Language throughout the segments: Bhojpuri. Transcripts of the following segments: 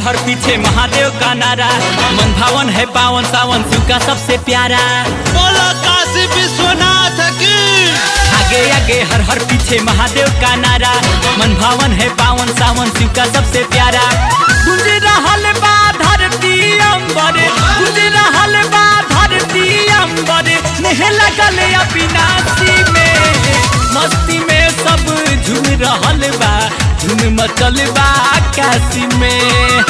हर पीछे महादेव का नारा मन भावन है पावन सावन शिव का सबसे प्यारा बोलो काशी विश्वनाथ की आगे आगे हर हर पीछे महादेव का नारा मन भावन है पावन सावन शिव का सबसे प्यारा गुंज रहल बा धरती अंबर गुंज रहल बा धरती अंबर नेह लगल अविनाशी में मस्ती में सब झूम रहल बा झूम मचल बा आकाशी में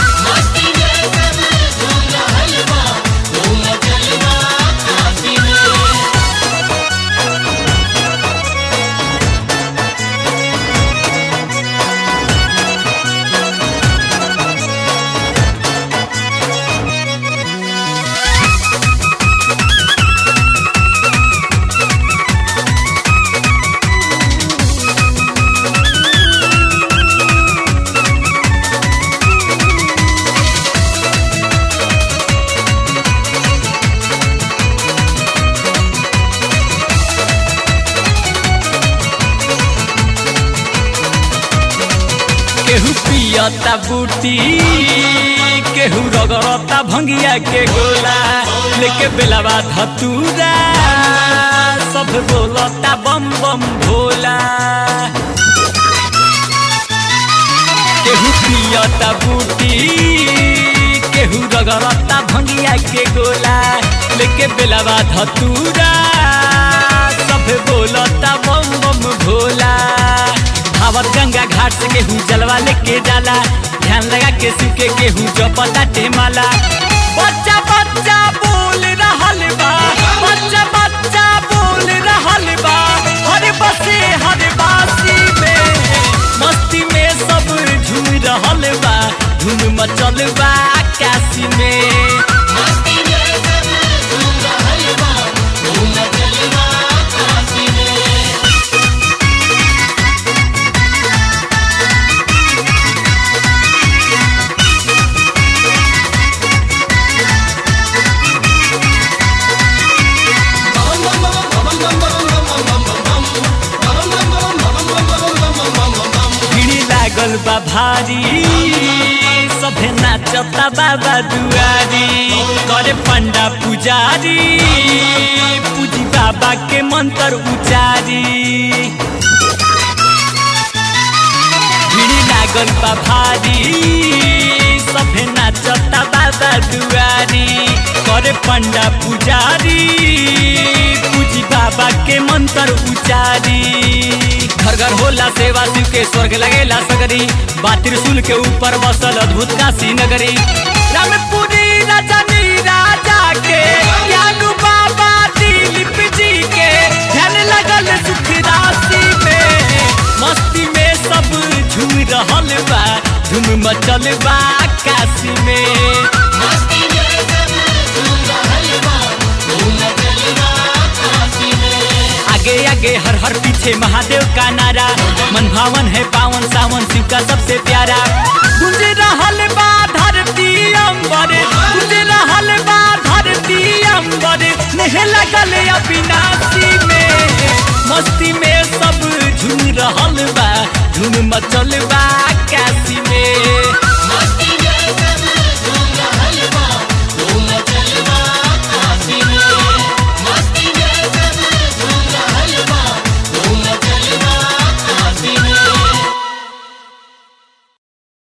केहू पियता बूटी केहू रगड़ता भंगिया के गोला लेके बेलावा धतूरा सब बोलता बम बम भोला केहू पियता बूटी केहू रगड़ता भंगिया के गोला लेके बेलावा धतूरा सब बोलता बम बम भोला धावत गंगा घाट से केहू जलवा लेके जाला ध्यान लगा के सुके केहू जपता टेमाला बच्चा बच्चा बोल रहल बा बच्चा बच्चा बोल रहल बा हर बसे हर बासी में मस्ती में सब झूम रहल बा धूम मचल बा आकाशी में भीड़ लागल बा भारी सभे नाचता बाबा दुआरी करे पंडा पुजारी पूजी बाबा के मंत्र उचारी भीड़ लागल बा भारी सभे नाचता बाबा दुआरी करे पंडा पुजारी पूजी बाबा के मंत्र उचारी घर घर होला सेवा शिव के स्वर्ग लगेला सगरी बा त्रिशूल के ऊपर बसल अद्भुत काशी नगरी रामपुरी रजनी राजा के ज्ञानू बाबा दिलीप जी के ध्यान लगल सुख राशि में मस्ती में सब झूम रहल बा धूम मचल बा काशी में आगे आगे हर हर पीछे महादेव का नारा मन भावन है पावन सावन शिव का सबसे प्यारा गुंज रहल बा धरती अंबर गुंज रहल बा धरती अंबर नेह लगल अविनाशी में मस्ती में सब झूम रहल बा धूम मचल बा काशी में